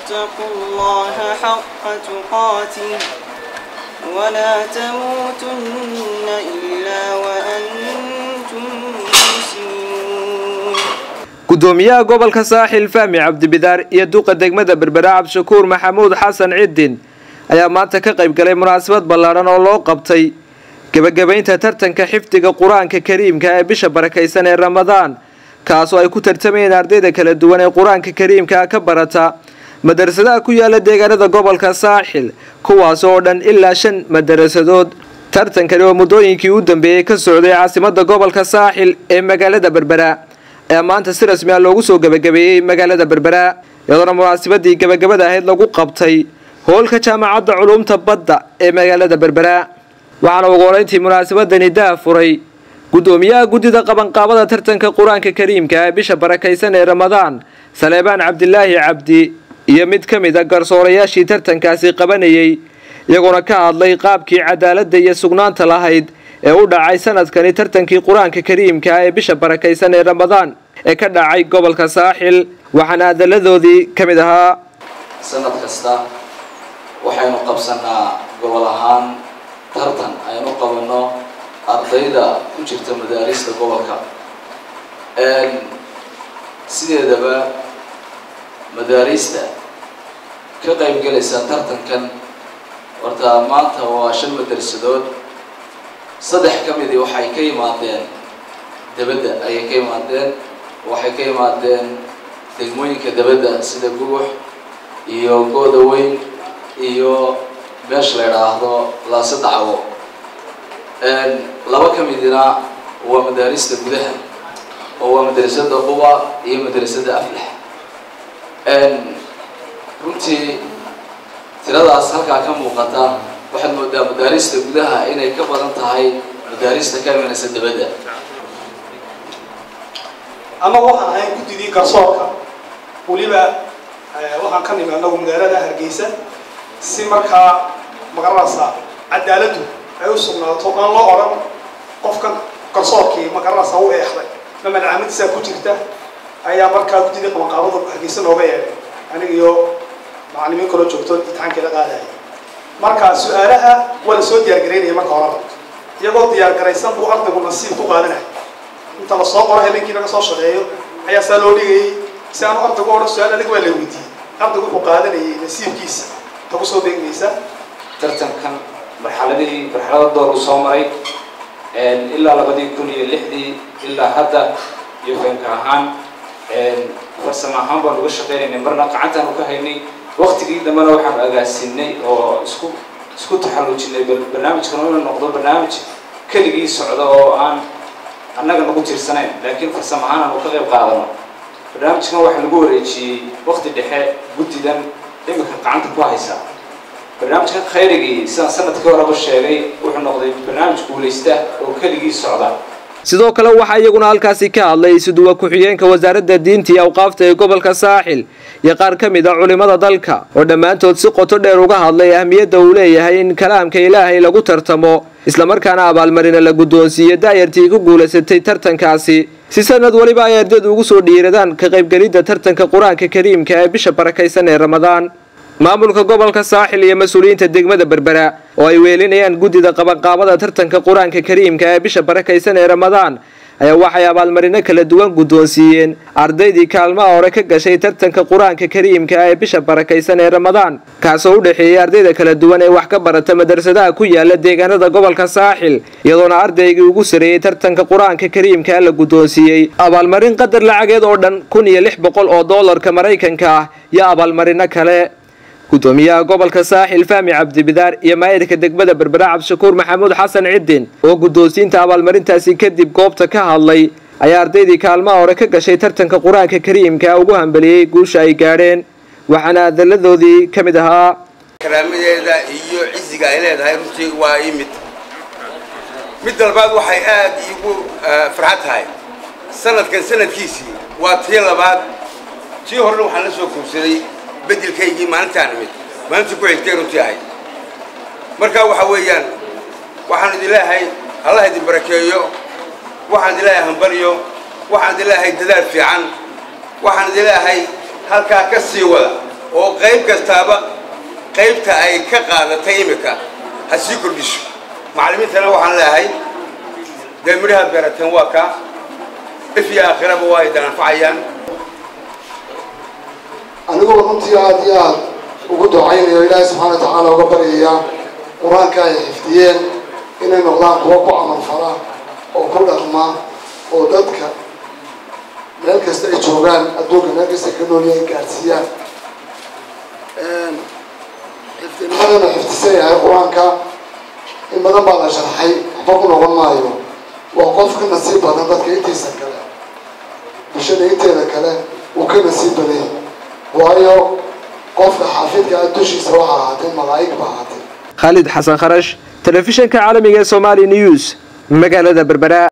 واتقوا الله حق تقاته ولا تموتن إلا وأنتم مسلمون gudoomiyaha gobolka saaxil fahmi cabdibidaar iyo duqa degmada berbera cabdishakuur maxamuud xasan cidin ayaa maanta ka qayb galay munaasabad ballaadhan oo loo qabtay gebagabaynta tartanka xifdiga qur-aanka kariimka ee bisha barakaysan ee ramadaan kaasoo ay ku tartamayeen ardayda kala duwan ee qur-aanka kariimka ka barata madarasadaha ku yaala deegaanada gobolka saaxil kuwaas oo dhan ilaa shan madarasadood tartankani oo muddooyinkii u dambeeyey ka socday caasimada gobolka saaxil ee magaalada berbera ayaa maanta si rasmi ah loogu soo gebagabeeyey magaalada berbera iyadoona munaasabadii gebagabada ahayd lagu qabtay hoolka jaamacadda culuumta badda ee magaalada berbera waxaana ugu horeyntii munaasabadani daa furay gudoomiyaha guddida qabanqaabada tartanka qur-aanka kariimka ee bisha barakaysan ee ramadaan saleebaan cabdilaahi cabdi iyo mid ka mid a garsoorayaashii tartankaasi qabanayey iyagoona ka hadlay qaabkii cadaaladda iyo sugnaanta lahayd ee u dhacay sanadkani tartankii qur-aanka kariimka ee bisha barakaysan ee ramadaan ee ka dhacay gobolka saaxil waxaana adaladoodii ka mid ahaa sanad kasta waxaynu qabsanaa gobol ahaan tartan aynu qabanno ardayda ku jirta madaarista gobolka sideedaba madaarista ka qayb galaysa tartankan horta maanta waa shan madarsadood saddex ka midii waxay ka yimaadeen dabadda ayay ka yimaadeen waxay ka yimaadeen degmooyinka dabadda sida gugux iyo gooda weyn iyo meesha la idhaahdo laase dacwo laba ka midina waa madaarista gudaha oo waa madrasada quba iyo madrasada aflax runtii tiradaas halkaa ka muuqata waxaad moodaa madaarista gudaha inay ka badan tahay madaarista ka imanaysa dabadda ama waxaan ahayn guddidii garsoorka weliba waxaan ka nimi anagu magaalada hargeysa si markaa magaranaysa cadaaladdu ay u sugnaato aan loo odhan qofkan garsoorkii magaranaysa u eexday ma madcaamadiisaa ku jirta ayaa markaa guddidii qabanqaabada hargeysa nooga yeedhay aniga iyo macalimiin kaloo joogto imtixaankii la qaadaya marka su-aalaha waa la soo diyaargaraynaya marka horeba iyagoo diyaargaraysan buu ardaygu nasiib ku qaadanaya inta lasoo qoro habeenkii laga soo shaqeeyo ayaa saa loo dhigayay si aanu ardaygu odhan su-aal adig waa la weydiiyey ardaygu wuxuu qaadanayay nasiibkiisa ta kusoo beegmaysa tartankan marxaladihii marxalada door uu soo maray ilaa labadii kun iyo lixdii ilaa hadda iyo feenka ahaan farsamo ahaan baan uga shaqaynaynay marna gacantaan uka haynay waktigii dambena waxaan agaasinay oo isku isku taxallujinay barnaamijkan inuu noqdo barnaamij keligii socda oo aan annaga nagu tirsanayn laakiin farsamo ahaan aanu ka qayb qaadano barnaamijkan waxaa lagu wareejiyey wakti dhexe guddidan iminka gacanta ku haysa barnaamijkan khayrigii sidaan sanadkii horeba sheegay wuxuu noqday barnaamij guulaysta oo keligii socda sidoo kale waxaa iyaguna halkaasi ka hadlay isuduwa ku-xigeenka wasaaradda diinta iyo awqaafta ee gobolka saaxil iyo qaar ka mid a culimmada dalka oo dhammaantood si qoto dheer uga hadlay ahmiyadda uu leeyahay in kalaamka ilaahay lagu tartamo islamarkaana abaalmarina la guddoonsiiyo daayartii ku guulaysatay tartankaasi si sanad weliba ay ardaydu ugu soo dhiiradaan ka qaybgelidda tartanka qur-aanka kariimka ee bisha barakaysan ee ramadaan maamulka gobolka saaxil iyo mas-uuliyiinta degmada berbera oo ay weelinayaan guddida qabanqaabada tartanka qur-aanka kariimka ee bisha barakaysan ee ramadaan ayaa waxay abaalmarino kala duwan guddoonsiiyeen ardaydii kaalmaha hore ka gashay tartanka qur-aanka kariimka ee bisha barakaysan ee ramadaan kaasoo u dhexeeyey ardayda kala duwan ee wax ka barata madrasadaha ku yaala deegaanada gobolka saaxil iyadoona ardaygii ugu sareeyey tartanka qur-aanka kariimka la guddoonsiiyey abaalmarin qadar lacageed oo dhan kun iyo lix boqol oo doolarka maraykanka ah iyo abaalmarino kale gudoomiyaha gobolka saaxil fahmi cabdibidaar iyo maayirka degmada berbera cabdishakuur maxamuud xasan cidin oo guddoonsiinta abaalmarintaasi kadib goobta ka hadlay ayaa ardaydii kaalmaha hore ka gashay tartanka qur-aanka kariimka ugu hambeliyey guusha ay gaadheen waxaana adaladoodii ka mid ahaa karaamadeeda iyo ciziga ay leedahay runtii waa ii mid mid dalbaad waxay aad iigu farxad tahay sanadkan sanadkiisii waa tii labaad tii horena waxaan la soo kuubsaday bedelkaygii maalintaan imid maalintii ku xigtay runtii ahayd marka waxa weeyaan waxaan idin leeyahay allah idin barakeeyo waxaan idin leeyahay hambaryo waxaan idin leeyahay dadaal fiican waxaan idin leeyahay halkaa ka sii wada oo qayb kastaaba qaybta ay ka qaadatay imika ha sii kordhiso macallimiintana waxaan leeyahay dee midhaha beerateen waa ka if iyo aakhiraba waa ay dananfacayaan anigoo runtii aada iyo aada ugu ducaynayo ilaahay subxaana wa tacaala uga baryaya qur-aanka ay xifdiyeen inay noqdaan kuwa ku camalfala oo ku dhaqma oo dadka meel kasta ay joogaan adduunka meel kasta ay ka noolya ay gaadhsiiyaan xifdinimadana xifdisan yahay qur-aanka in badan baa la sharxay waxba ku noqon maayo waa qof ka nasiib badan dadka intiisa kale bulshada inteeda kale uu ka nasiib badan yahay waayo qofka xaafidka ah dushiisa waxaa ahaatay malaa'ig ba ahaatay khaalid xasan kharash telefishinka caalamiga ee somali news magaalada berbera